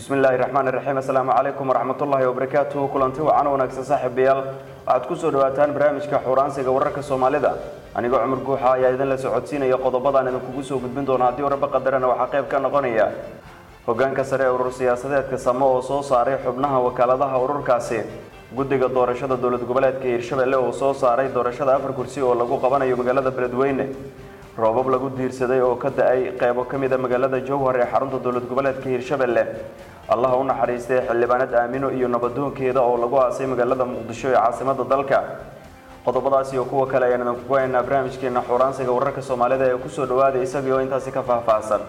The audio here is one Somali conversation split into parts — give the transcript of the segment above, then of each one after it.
bismillaahi raxmaan iraxiim assalaamu calaykum waraxmatullaahi wabarakaatuhu kulanti wacan wanaagsan saaxiibayaal waxaad kusoo dhawaataan barnaamijka xuuraansiga wararka soomaalida anigoo cumar guuxa ayaa idinla socodsiinaya qodobadaan idinkugu soo gudbin doona haddii warba qadarana waxaa qayb ka noqonaya hogaanka sare ee urur siyaasadeedka samo oo soo saaray xubnaha wakaaladaha ururkaasi guddiga doorashada dowlad goboleedka hiirshabelle oo soo saaray doorashada afar kursi oo lagu qabanayo magaalada beledweyne roobab lagu diirsaday oo ka da-ay qeybo ka mid a magaalada jowhar ee xarunta dowlad goboleedka hiirshabelle allaha u naxariistay xildhibaanad aamino iyo nabadoonkeeda oo lagu aasay magaalada muqdisho ee caasimada dalka qodobadaas iyo kuwa kale ayaan idinku haynaa barnaamijkeena xuuraansiga wararka soomaalida ee kusoo dhawaada isagii oo intaasi ka faahfaahsan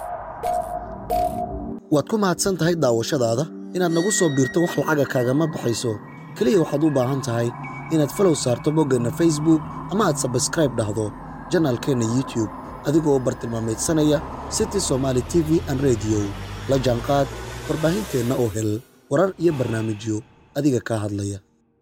waad ku mahadsan tahay daawashadaada inaad nagu soo biirto wax lacaga kaagama baxayso keliya waxaad u baahan tahay inaad falow saarto boggeenna facebook ama aad sabskraib dhahdo janaalkeenna youtube adigoo bartilmaamaydsanaya city somaali t v an rediyo la jaanqaad warbaahinteenna oo hel warar iyo barnaamijyo adiga kaa hadlaya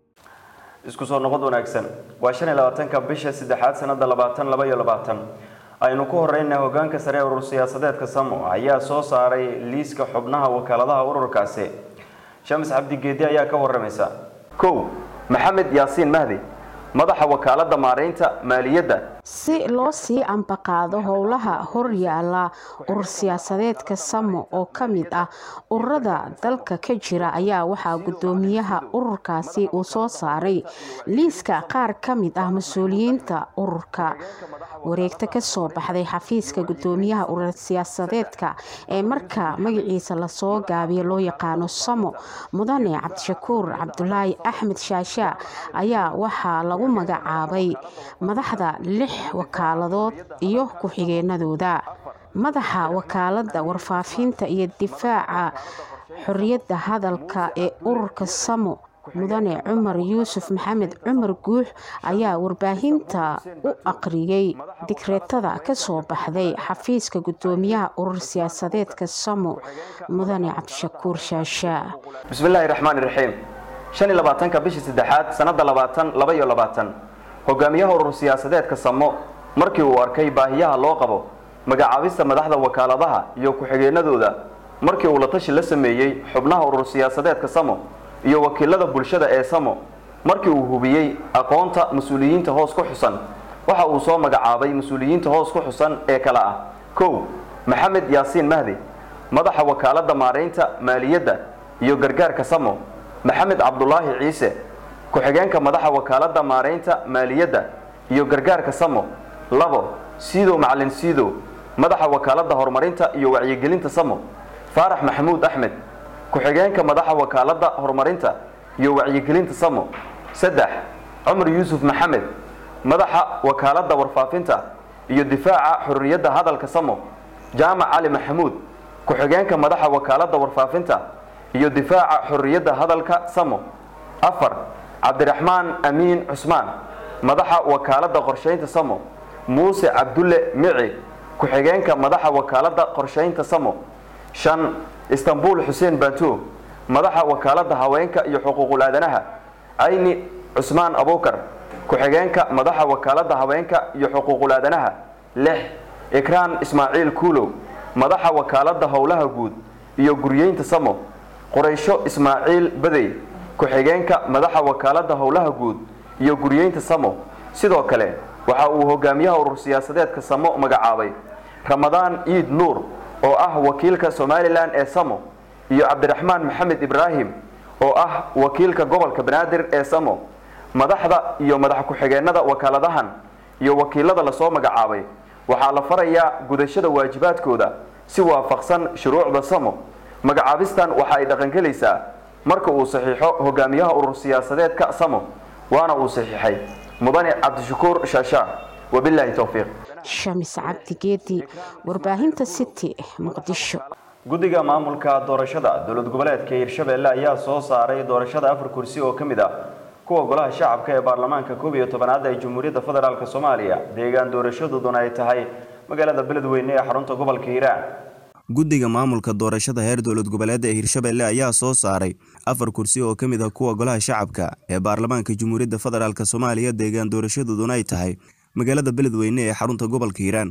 isku soo noqod wanaagsan waa shan iyo labaatanka bisha saddexaad sanada labaatan laba iyo labaatan aynu ku horeyna hogaanka sare ee urur siyaasadeedka samo ayaa soo saaray liiska xubnaha wakaaladaha ururkaasi shamis cabdigeedi ayaa ka waramaysa kow maxamed yaasiin mahdi madaxa wakaalada maareynta maaliyadda si loo sii ambaqaado howlaha horyaala urur siyaasadeedka samo oo ka mid ah ururada dalka ka jira ayaa waxaa gudoomiyaha ururkaasi uu soo saaray liiska qaar ka mid ah mas-uuliyiinta ururka wareegta kasoo baxday xafiiska gudoomiyaha urur siyaasadeedka ee marka magaciisa lasoo gaabiyo loo yaqaano samo mudane cabdishakuur cabdulaahi axmed shaasha ayaa waxaa lagu magacaabay madaxda lix wakaaladood iyo ku-xigeenadooda madaxa wakaalada warfaafinta iyo difaaca xoriyadda hadalka ee ururka samo mudane cumar yuusuf maxamed cumar guux ayaa warbaahinta u aqriyay digreetada kasoo baxday xafiiska gudoomiyaha urur siyaasadeedka samo mudane cabdishakuur shaasha bismillaahi raxmaan iraxiim shan iyo labaatanka bishii saddexaad sanada labaatan laba iyo labaatan hogaamiyaha urur siyaasadeedka samo markii uu arkay baahiyaha loo qabo magacaabista madaxda wakaaladaha iyo ku-xigeenadooda markii uu la tashi la sameeyey xubnaha urur siyaasadeedka samo iyo wakiilada bulshada ee samo markii uu hubiyey aqoonta mas-uuliyiinta hoos ku xusan waxa uu soo magacaabay mas-uuliyiinta hoos ku xusan ee kale ah kow maxamed yaasiin mahdi madaxa wakaalada maareynta maaliyadda iyo gargaarka samo maxamed cabdulaahi ciise ku-xigeenka madaxa wakaalada maareynta maaliyadda iyo gargaarka samo labo siidow macalin siidow madaxa wakaalada horumarinta iyo wacyigelinta samo faarax maxamuud axmed ku-xigeenka madaxa wakaalada horumarinta iyo wacyigelinta samo saddex cumar yuusuf maxamed madaxa wakaalada warfaafinta iyo difaaca xorriyadda hadalka samo jaamac cali maxamuud ku-xigeenka madaxa wakaalada warfaafinta iyo difaaca xorriyadda hadalka samo afar cabdiraxmaan amiin cusmaan madaxa wakaalada qorshaynta samo muuse cabdulle mici ku-xigeenka madaxa wakaalada qorshaynta samo shan istanbul xuseen baanto madaxa wakaalada haweenka iyo xuquuqul aadanaha ayni cusmaan abukar ku-xigeenka madaxa wakaalada haweenka iyo xuquuqul aadanaha lix ikraan ismaaciil kuulow madaxa wakaalada howlaha guud iyo guryeynta samo quraysho ismaaciil badey ku-xigeenka madaxa wakaalada howlaha guud iyo guryeynta samo sidoo kale waxa uu hogaamiyaha urur siyaasadeedka samo magacaabay ramadaan iid nuur oo ah wakiilka somalilan ee samo iyo cabdiraxmaan maxamed ibraahim oo ah wakiilka gobolka banaadir ee samo madaxda iyo madax ku-xigeenada wakaaladahan iyo wakiilada lasoo magacaabay waxaa la farayaa gudashada waajibaadkooda si waafaqsan shuruucda samo magacaabistan waxa ay dhaqangelaysaa marka uu saxiixo hogaamiyaha urur siyaasadeedka samo waana uu saxiixay mudane cabdishakuur shaasha wabilaahi towfiiq shamis cabdigeedi warbaahinta city muqdisho guddiga maamulka doorashada dowlad goboleedka hiirshabelle ayaa soo saaray doorashada afar kursi oo ka mid ah kuwa golaha shacabka ee baarlamaanka koob iyo tobanaad ee jamhuuriyadda federaalk soomaaliya deegaan doorashadooduna ay tahay magaalada beledweyne ee xarunta gobolka hiiraan guddiga maamulka doorashada heer dowlad goboleedda ee hiirshabelle ayaa soo saaray afar kursi oo ka mid ah kuwa golaha shacabka ee baarlamaanka jamhuuriyadda federaalk soomaaliya deegaan doorashadooduna ay tahay magaalada beledweyne ee xarunta gobolka hiiraan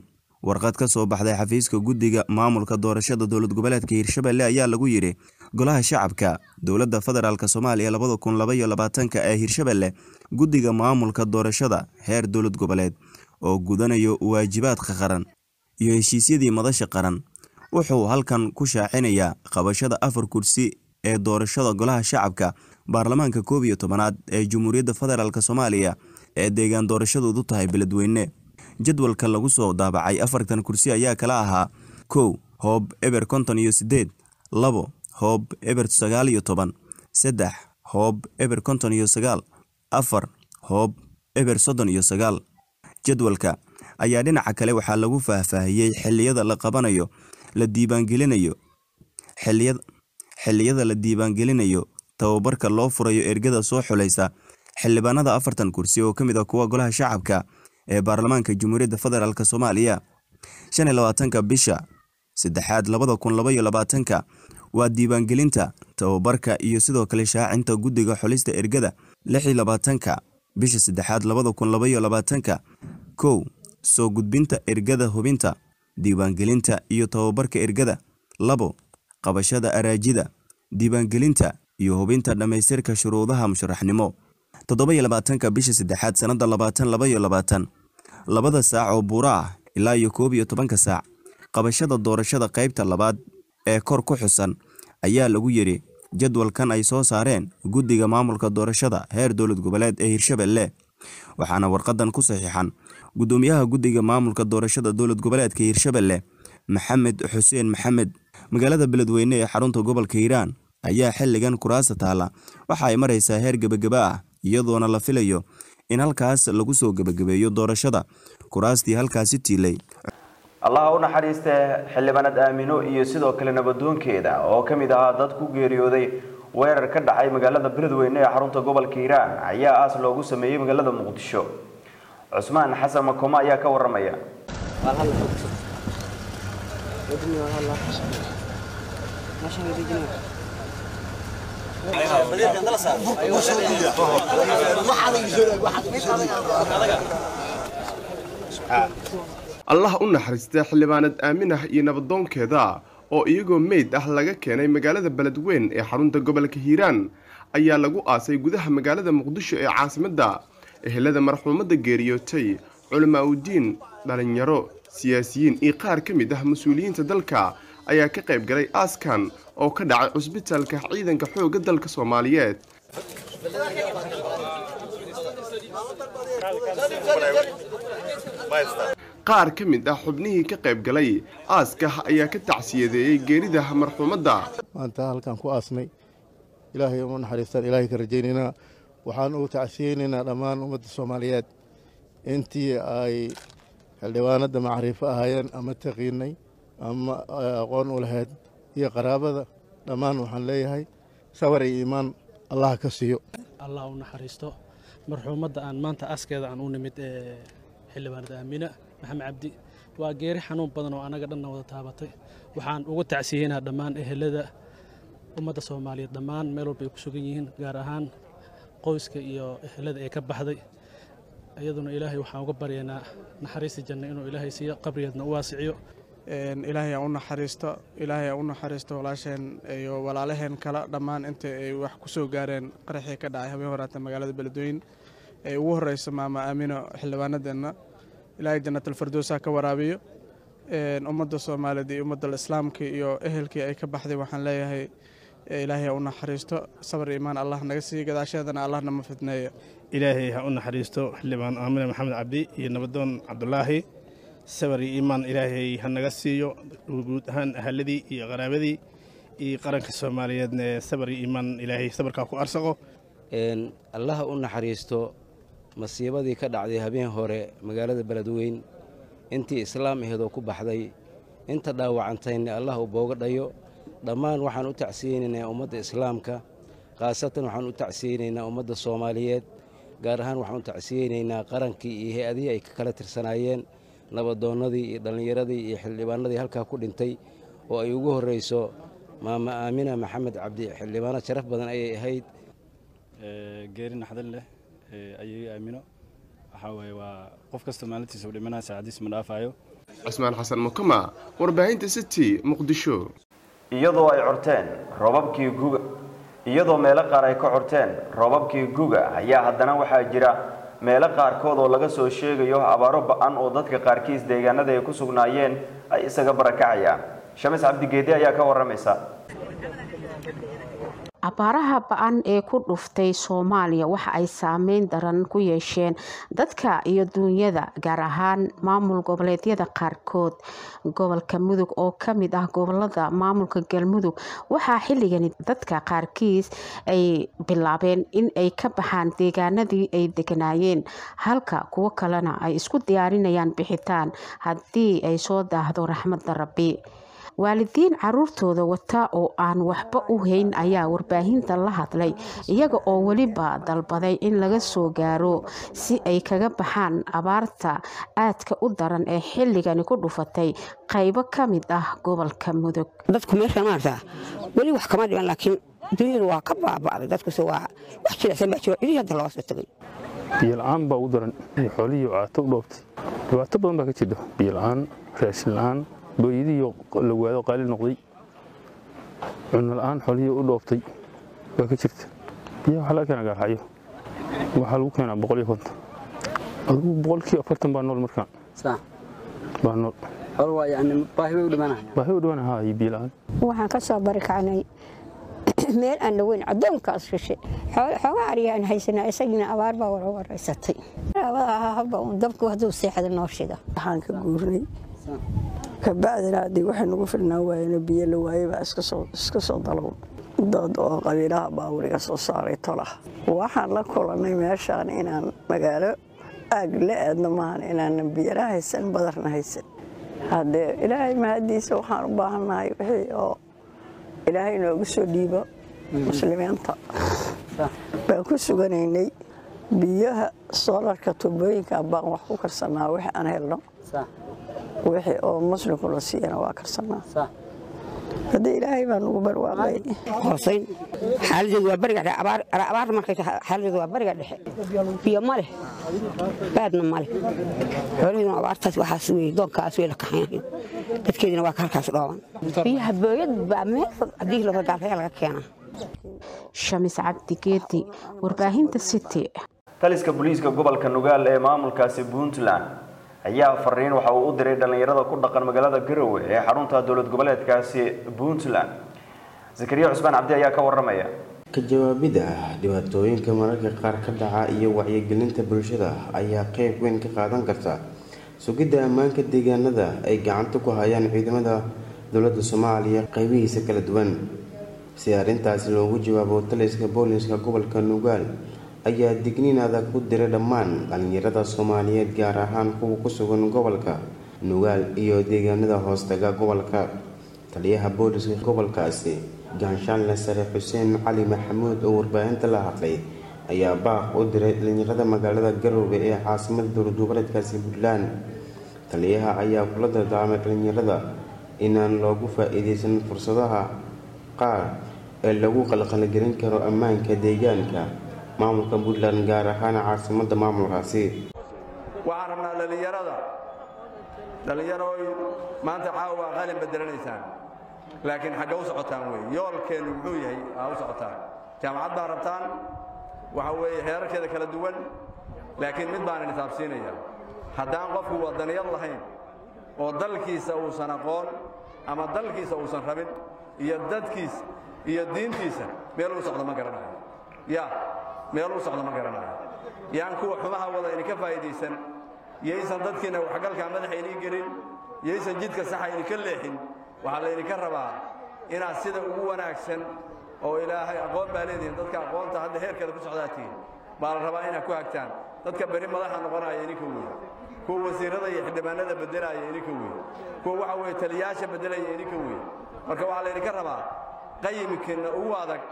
warqad ka soo baxday xafiiska guddiga maamulka doorashada dowlad goboleedka hiirshabelle ayaa lagu yidhi golaha shacabka dowladda federaalk soomaaliya labada kun labaiyo labaatanka ee hiirshabelle guddiga maamulka doorashada heer dowlad goboleed oo gudanayo waajibaadka qaran iyo heshiisyadii madasha qaran wuxuu halkan ku shaacinayaa qabashada afar kursi ee doorashada golaha shacabka baarlamaanka koob iyo tobanaad ee jamhuuriyadda federaalk soomaaliya ee deegaan doorashadoodu tahay beledweyne jadwalka lagu soo daabacay afartan kursi ayaa kala ahaa kow hoob eber konton iyo sideed labo hoob eber sagaal iyo toban saddex hoob eber konton iyo sagaal afar hoob eber soddon iyo sagaal jadwalka ayaa dhinaca kale waxaa lagu faahfaahiyey xilliyada la qabanayo la diiwaangelinayo xilliyada la diiwaangelinayo tababarka loo furayo ergada soo xulaysa xildhibaanada afartan kursi oo ka mid ah kuwa golaha shacabka ee baarlamaanka jamhuuriyadda federaalk soomaaliya shan iyo labaatanka bisha saddexaad labada kun labaiyo labaatanka waa diiwaangelinta tababarka iyo sidoo kale shaacinta guddiga xulista ergada lix iyo labaatanka bisha saddexaad labada kun labaiyo labaatanka kow soo gudbinta ergada hubinta diiwaangelinta iyo tababarka ergada labo qabashada araajida diiwaangelinta iyo hubinta dhammaystirka shuruudaha musharaxnimo toddoba iyo labaatanka bisha saddexaad sannadda labaatan labaiyo labaatan labada saac oo buura ah ilaa iyo koob iyo tobanka saac qabashada doorashada qaybta labaad ee kor ku xusan ayaa lagu yidhi jadwalkan ay soo saareen guddiga maamulka doorashada heer dowlad goboleed ee hiirshabelle waxaana warqadan ku saxiixan guddoomiyaha guddiga maamulka doorashada dowlad goboleedka hiirshabelle maxamed xuseen maxamed magaalada beledweyne ee xarunta gobolka hiiraan ayaa xilligan kuraasta taalla waxa ay maraysaa heer gebageba ah iyadoona la filayo in halkaas lagu soo gebagabeeyo doorashada kuraastii halkaasi tiilay allaha u naxariistee xildhibaanad aamino iyo sidoo kale nabadoonkeeda oo ka mid ahaa dad ku geeriyooday weerar ka dhacay magaalada beledweyne ee xarunta gobolka hiiraan ayaa aas loogu sameeyey magaalada muqdisho cusmaan xasan makoma ayaa ka waramaya allah u naxariistay xildhibaanad aaminah iyo nabadoonkeeda oo iyagoo meyd ah laga keenay magaalada beledweyn ee xarunta gobolka hiiraan ayaa lagu aasay gudaha magaalada muqdisho ee caasimadda ehelada marxuumadda geeriyootay culamaa udiin dhalinyaro siyaasiyiin iyo qaar ka mid ah mas-uuliyiinta dalka ayaa ka qayb galay aaskan oo ka dhacay cusbitaalka ciidanka xoogga dalka soomaaliyeed qaar ka mid ah xubnihii ka qayb galay aaska ayaa ka tacsiyadeeyey geerida marxuumadda maanta halkaan ku aasnay ilaahay uma naxariistaan ilaahay ka rajaynaynaa waxaan ugu tacsiyeynaynaa dhammaan ummadda soomaaliyeed intii ay xildhibaanadda macriifo ahaayeen ama taqiinay ama aqoon u lahayd iyo qaraabada dhammaan waxaan leeyahay sabar iyo iimaan allah ka siiyo allah u naxariisto marxuumadda aan maanta askeeda aan u nimid ee xildhibaanada aamina maxamed cabdi waa geeri xanuun badan oo annaga dhanna wada taabatay waxaan ugu tacsiyeynaa dhammaan ehelada ummadda soomaaliyeed dhammaan meel walba ay ku sugan yihiin gaar ahaan qoyska iyo ehelada ee ka baxday iyaduna ilaahay waxaan uga baryaynaa naxariista janna inuu ilaahay siiyo qabrigeedna u waasiciyo ilaahay aan u naxariisto ilaahay aan u naxariisto walaasheen iyo walaalaheen kale dhammaan inta ay wax ku soo gaareen qaraxii ka dhacay habeen horaata magaalada beledweyne ee ugu horeysa maama aamino xildhibaanadeenna ilaahay jannatalfardoosa ka waraabiyo ummadda soomaaliyeed iyo ummadda islaamka iyo ehelkii ay ka baxday waxaan leeyahay ilaahay ha u naxariisto sabar iimaan allah naga siiyo gadaasheedana allah nama fidneeyo ilaahay ha u naxariisto xildhibaan aamine maxamed cabdi iyo nabadoon cabdulaahi sabar iyo iimaan ilaahay ha naga siiyo guud ahaan ahaladii iyo qaraabadii iyo qaranka soomaaliyeedna sabar iyo iimaan ilaahay sabarkaa ku arsaqo allaha u naxariisto masiibadii ka dhacday habeen hore magaalada beledweyn intii islaam aheedoo ku baxday inta dhaawacantayna allah u booga dhayo dhammaan waxaan u tacsiyeynaynaa ummadda islaamka khaasatan waxaan u tacsiyeynaynaa ummadda soomaaliyeed gaar ahaan waxaan u tacsiyeynaynaa qarankii iyo hay-adihii ay ka kala tirsanaayeen nabadoonnadii iyo dhallinyaradii iyo xildhibaanadii halkaa ku dhintay oo ay ugu horreyso maama aamina maxamed cabdi xildhibaano sharaf badan ayay ahayd geeri naxdin leh ayay aamino waxaa weeye waa qof kasta maalintiisa u dhimanaya saacadiisa ma dhaafayo cismaan xasan mukama warbaahinta city muqdisho iyadoo ay corteen roobabkii guga iyadoo meelo qaar ay ka corteen roobabkii guga ayaa haddana waxaa jira meelo qaarkood oo laga soo sheegayo abaaro ba-an oo dadka qaarkiis deegaanada ay ku sugnaayeen ay isaga barakacayaan shamis cabdigeedi ayaa ka waramaysa abaaraha ba-an ee ku dhuftay soomaaliya waxa ay saameyn daran ku yeesheen dadka iyo duunyada gaar ahaan maamul goboleedyada qaarkood gobolka mudug oo kamid ah gobolada maamulka galmudug waxaa xilligani dadka qaarkiis ay bilaabeen in ay ka baxaan deegaanadii ay deganaayeen halka kuwo kalena ay isku diyaarinayaan bixitaan haddii ay soo daahdo raxmadda rabbi waalidiin caruurtooda wata oo aan waxba u hayn ayaa warbaahinta la hadlay iyaga oo weliba dalbaday in laga soo gaaro si ay kaga baxaan abaarta aadka u daran ee xilligani ku dhufatay qaybo ka mid ah gobolka mudug dadku meesha maarta weli wax kama dhiman laakiin dunyadu waa ka baaba'day dadkuse waa wax jilicsan baa jiro cidii hadda looga soo tegay biyola-aan baa u daran xoolihii caato u dhoobtay dhibaato badan baa ka jirta biyola-aan raashin la-aan booyadiiyo la waado qaali noqday cunno la-aan xoolihii u dhoobtay baa ka jirta biyaha waxaa laga keenaa gaaxayo waxaa lagu keenaa boqol iyo konton adigu boqolkii afartan baa nool markaan baa nool baahi u dhimanaya haa iyo biyo la-aan waxaan ka soo barikacnay meel aan dhaweyn addoonkaas shishe xoogaa ariyaan haysanaa isagiina abaar baa wara waraysatay haba uun dabku hadduu seexda noo shida waxaan ka guurnay kabacdina haddii waxay nagu filnaan waayeen biyo la waayey baa iska soo dalow dad oo qabiilaha baawuriga soo saaray tolah waxaan la kulannay meeshaan inaan magaalo aag la aadno maahan inaanan biyana haysan badarna haysan haddee ilaahay mahadiisa waxaan u baahannahay wixii oo ilaahay noogu soo dhiibo muslimiinta baan ku suganaynay biyaha soolarka tubooyinka baan wax ku karsanaa wixii aan helno wixii oo muslimku la siiyana waa karsanaa haddii ilaahay baa nugu barwaaqay hoosayn xaaladeedu waa bariga dhexe abaar markay xaaladeedu waa bariga dhexe biyo ma leh baadna ma leh xoolaheeduna abaartaas waxaas wey doonkaas wey la kaxayn dadkeedina waa ka halkaas dhooban biyaha booyad baa meel fog haddii laba gaalkaya laga keenaa shamis cabdi geedi warbaahinta city taliska booliiska gobolka nugaal ee maamulkaasi puntland ayaa fariin waxa uu u diray dhallinyarada ku dhaqan magaalada garowe ee xarunta dowlad goboleedkaasi puntland zakariya cusmaan cabdi ayaa ka waramaya ka jawaabidda dhibaatooyinka mararka qaar ka dhaca iyo wacyigelinta bulshada ayaa qeyb weyn ka qaadan karta sugidda ammaanka deegaanada ay gacanta ku hayaan ciidamada dowladda soomaaliya qeybihiisa kala duwan si arrintaasi loogu jawaabo taliska booliska gobolka nugaal ayaa digniin adag ku diray dhammaan dhallinyarada soomaaliyeed gaar ahaan kuwa ku sugan gobolka nugaal iyo deegaanada hoostaga gobolka taliyaha booliska gobolkaasi gaanshaanle sare xuseen cali maxamuud oo warbaahinta la hadlay ayaa baaq u diray dhallinyarada magaalada garowe ee caasimada dowlad goboleedkaasi puntland taliyaha ayaa kula dardaarmay dhallinyarada inaan loogu faa-iideysan fursadaha qaar ee lagu qalqalgelin karo ammaanka deegaanka maamulka puntland gaar ahaan caasimada maamulkaasi waxaan rabnaa dhallinyarada dhallinyarooy maanta caawa waa qalin bedelanaysaan laakiin xagga u socotaan wey yoolkeennu muxuu yahay aa u socotaan jaamacad baa rabtaan waxa weeye heerarkeeda kala duwan laakiin mid baan inisaabsiinaya haddaan qofku wadaniyad lahayn oo dalkiisa uusan aqoon ama dalkiisa uusan rabin iyo dadkiisa iyo diintiisa meel u socdo ma garanayo ya meel u socdo ma garanayo yaan kuwa xumaha wada idinka faa'iidaysan yaysan dadkiina waxgalkaa madaxa inii gelin yaysan jidka saxa idinka leexin waxaa laydinka rabaa inaad sida ugu wanaagsan oo ilaahay aqoon baa leedihiin dadka aqoonta hadda heerkeeda ku socdaatiin baa la rabaa inaad ku hagtaan dadka beri madaxa noqonaya idinka wey kuwa wasiirada iyo xildhibaanada beddelaya idinka wey kuwa waxa weye taliyaasha beddelaya idinka wey marka waxaa laydinka rabaa qayimkiinna ugu adag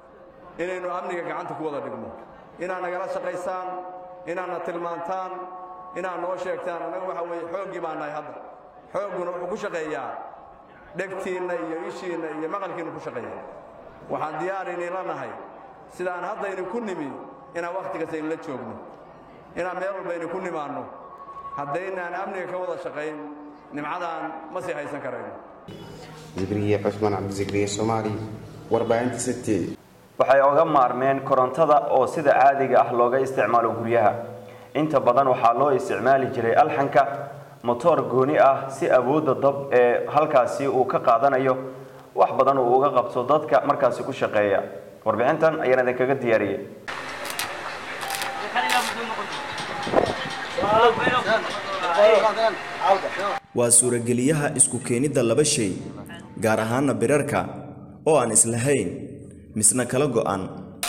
inaynu amniga gacanta ku wada dhigno inaad nagala shaqaysaan inaadna tilmaantaan inaad noo sheegtaan annaga waxa weeye xooggii baa nahay hadda xoogguna wuxuu ku shaqeeyaa dhegtiinna iyo ishiinna iyo maqalkiinna ku shaqeeya waxaan diyaar idinla nahay sidaan hadda idinku nimi inaan wakhti kasta idinla joogno inaan meel walbayna ku nimaanno haddaynaan amniga ka wada shaqayn nimcadaan ma sii haysan karayno zikriye cusmaan cabdizikriye soomaali warbaahinta city waxay oga maarmeen korontada oo sida caadiga ah looga isticmaalo guryaha inta badan waxaa loo isticmaali jiray alxanka motoor gooni ah si awoodda dab ee halkaasi uu ka qaadanayo wax badan uu uga qabto dadka markaasi ku shaqeeya warbixintan ayaan idinkaga diyaariyey waa suurageliyaha isku keenidda laba shay gaar ahaana birarka oo aan islahayn misna kala go'an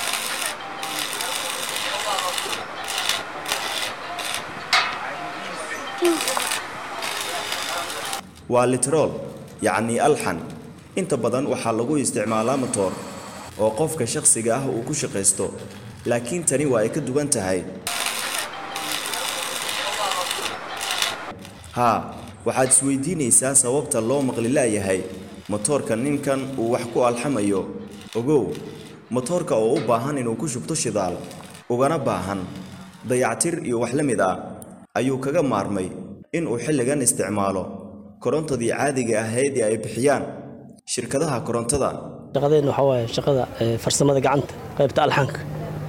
waa litrool yacnii alxan inta badan waxaa lagu isticmaalaa matoor oo qofka shakhsiga ah uu ku shaqaysto laakiin tani waa ay ka duwan tahay haa waxaad isweydiinaysaa sababta loo maqli laayahay motoorka ninkan uu wax ku alxamayo ogow motoorka oo u baahan inuu ku shubto shidaal ugana baahan dayactir iyo wax la mid ah ayuu kaga maarmay inuu xilligan isticmaalo korontadii caadiga ahayd ee ay bixiyaan shirkadaha korontada shaqadeenna waxaa waaye shaqada ee, farsamada gacanta qaybta alxanka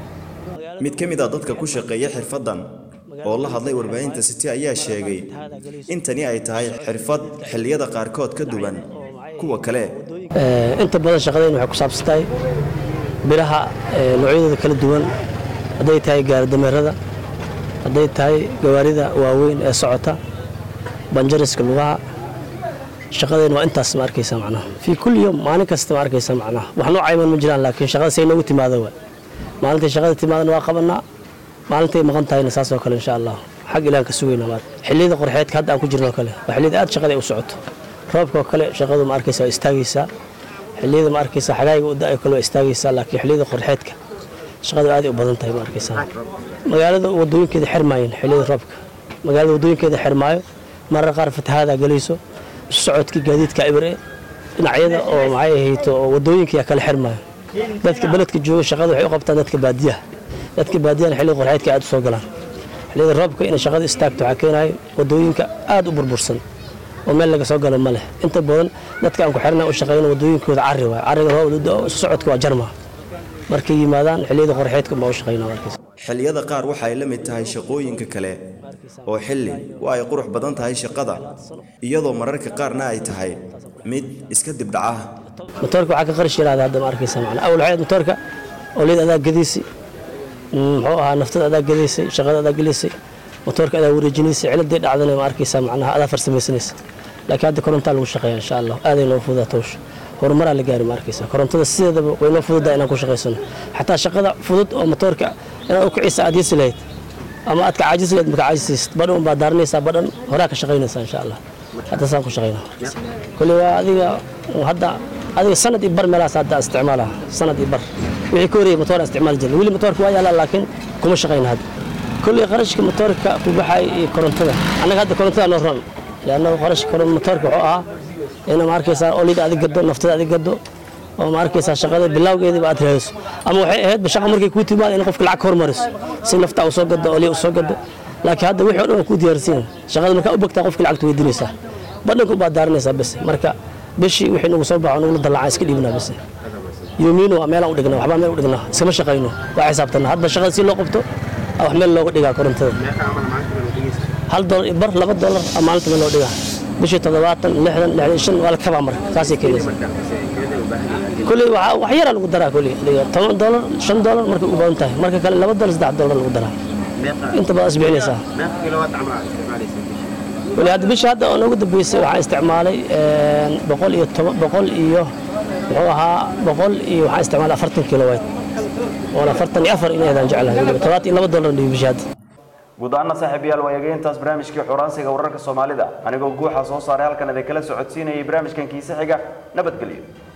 mid ka mid a dadka ku shaqeeya xirfaddan oo la hadlay warbaahinta city ayaa sheegay in tani ay tahay xirfad xilliyada qaarkood ka duwan kuwa kale Ee, inta badan shaqadeenna waxay ku saabsan tahay biraha ee, noocyadooda kala duwan hadday tahay gaaridameerada hadday tahay gawaarida waaweyn ee socota banjariska lugaha shaqadeen waa intaas ma arkaysa macnaha fii kulli yom maalin kasta ma arkaysa macnaha wax noo cayman ma jiraan laakiin shaqada say noogu timaado waa maalintay shaqada timaadana waa qabanaa maalintay maqan tahayna saas oo kale insha allah xag ilaan ka sugayna maad xilliyada qorxeedka hadda aan ku jirno oo kale waa xilliyada aad shaqada ay u socoto roobka oo kale shaqadu ma arkaysa waa istaagaysaa xilliyada ma arkaysa xagaayiga u da-ay kale waa istaagaysaa laakiin xilliyada qorxeedka shaqadu aad ay u badan tahay ma arkaysaa magaalada wadooyinkeeda xirmaayeen xilliyada roobka magaalada wadooyinkeeda xirmaayo marar qaar fatahaada galayso isu socodkii gaadiidka ibire dhinacyada oo maxay ahayto oo wadooyinka yaa kala xirmaayo dadka beledka jooga shaqada waxay u qabtaan dadka baadiyaha dadka baadiyahana xilliga qorxeedka aad u soo galaan xilliyada roobka inay shaqada istaagto waxaa keenayo wadooyinka aad u burbursan oo meel laga soo galo ma leh inta badan dadka aan ku xirnaa u shaqeyno wadooyinkooda carri waay carriga roob isu socodka waa jarma markay yimaadaan xilliyada qorxeedka baa u shaqeynaa markaas xilliyada qaar waxay la mid tahay shaqooyinka kale oo xilli waa ay qurux badan tahay shaqada iyadoo mararka qaarna ay tahay mid iska dibdhaca matoorka waxaa ka qarash yaraada hadda ma arkaysa macna awal waxay ahayd matoorka oo leed adaa gadiisi muxuu ahaa naftada adaa gadaysay shaqada adaa gelaysay matoorka adaa wareejinaysay ciladii dhacdana ma arkaysa macnaha adaa farsamaysanaysa laakiin hadda korontaa lagu shaqeeya insha allah aaday noo fududaa towsha horumaraa la gaari ma arkaysa korontada sideedaba way noo fududaa inaan ku shaqaysano xataa shaqada fudud oo matoorka inaad u kicisa aad yeesi lahayd ama aad ka caajisi lahayd maka caajisaysid badhan unbaad daaranaysaa badhan horaa ka shaqaynaysaa insha allah hadda saan ku shaqaynaa kule waa adiga hadda adiga sanad iyo bar meelahaas hadda aan isticmaalaha sanad iyo bar wixii ka horreeyay matoor aan isticmaali jirnay weli matoorka waa yaalaa laakiin kuma shaqayna hadda kulley qarashka matoorka ku baxay iyo korontada annaga hadda korontada noo ron leanna qarashka matoorka wuxuu ahaa ina ma arkaysaa olida adig gado naftada adig gado oo ma arkaysaa shaqada bilowgeediba aad raadiso ama waxay ahayd shaqa markay kuu timaado in qofka lacag ka hormariso si nafta u soo gado oliya u soo gado laakiin hadda wixii o dhan waa kuu diyaarsiin shaqada markaa u bogtaa qofka lacagta weydiinaysaa badhanka ubaad daaranaysaa bes marka bishii wixii nagu soo baxo nagula dallacaa iska dhiibnaa bes yoomiino waa meelaan u dhignaa waxbaa meel u dhignaa iskama shaqayno waa xisaabtana hadba shaqada si loo qabto aa wax meel looga dhigaa korontada hal dolar iyo bar laba dolar aa maalinta meel loo dhigaa bishii toddobaatan lixdan lixdan shan waa la kabaa marka saasay keenaysa kuley waxaa wax yaraa lagu daraa kuley adiga toban dolar shan dolar markay u badan tahay marka kale laba dolar saddex dolar lagu daraa inta badan isbixinaysaa kuley hadda bishii hadda oo noogu dambeysay waxaan isticmaalay boqol iyo toban boqol iyo muxuu ahaa boqol iyo waxaan isticmaalay afartan kilowatt oona afartan iyo afar inaydaan jeclahay todobaatan iyo laba dolar dhibi bishii hadda guud ahaana saaxiibayaal waa eegayntaas barnaamijkii xuraansiga wararka soomaalida anigoo guuxa soo saaray halkan idinkala socodsiinayay barnaamijkan kiise xiga nabadgelyo